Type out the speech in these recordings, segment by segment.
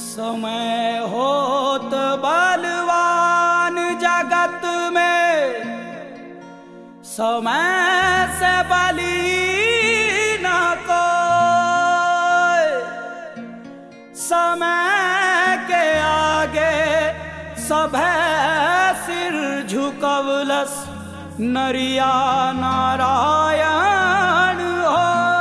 समय होत बलवान जगत में समय से बली न कोई समय के आगे सभे सिर झुकवलस नरिया नारायण हो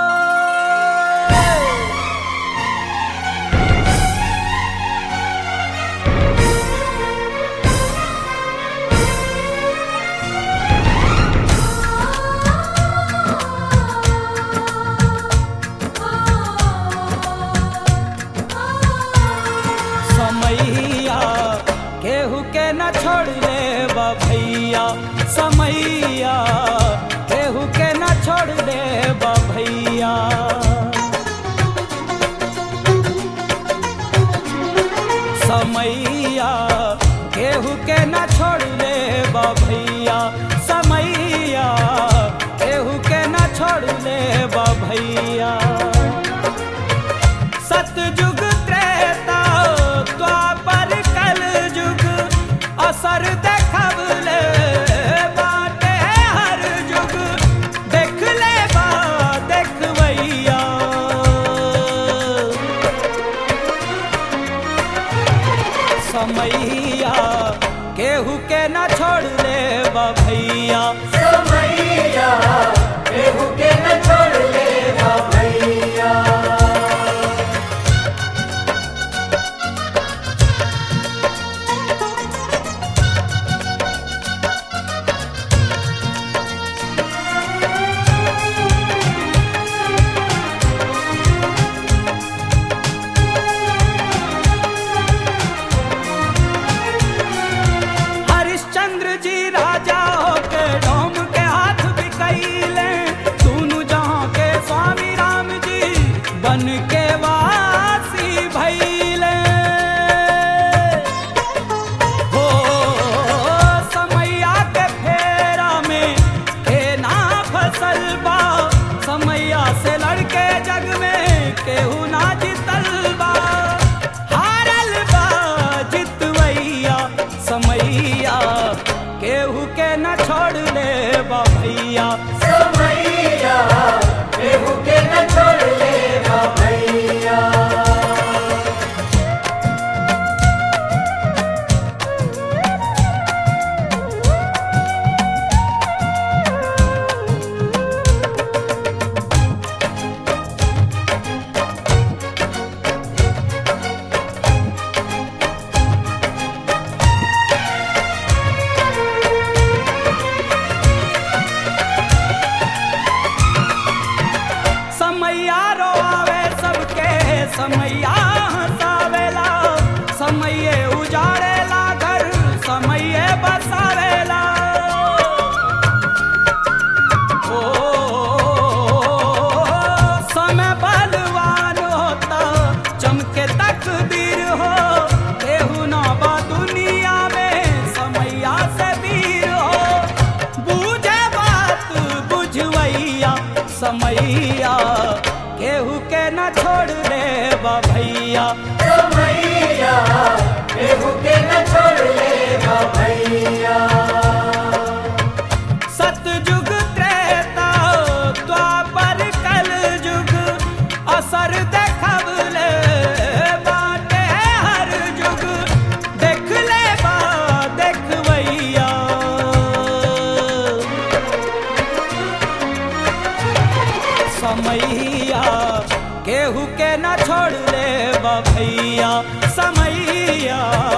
समैया केहू के न छोड़ ले भैया समैया केहू के न छोड़ ले भैया समैया केहू के न छोड़ ले भैया समैया केहू के न छोड़ ले भैया सतयुग त्रेता द्वापर कल युग असर देखबले बाटे हर युग देख ले बा देखबैया समैया केहू के न छोड़ ले भैया समैया केहू के न छोड़ ले भैया हरिश्चंद्र जी राजा होके डोम के हाथ बिकैले दोनों जहां के स्वामी राम जी बन के वासी भैले हो समैया के फेरा में के ना फसल बा समैया से लड़के जग में केहू ना जितल बा हारल बा जितवैया समैया केहू के न छोड़ ले बा भैया समैया केहू के न छोड़ ले भैया समैया रोआवे सबके समैया हंसावेला समैये उजाड़ेला घर समैये बसावेला ओ समय बलवान होता चमके तकदीर हो केहू ना बा दुनिया में समैया से वीर हो बूझे बात बुझवैया समैया केहू के न छोड़ दे भैया समैया केहू के न छोड़ ले भैया सतयुग त्रेता द्वापर कल युग असर देखबले बाटे हर युग देख ले बा देखबैया समैया केहू के न छोड़ ले भैया समैया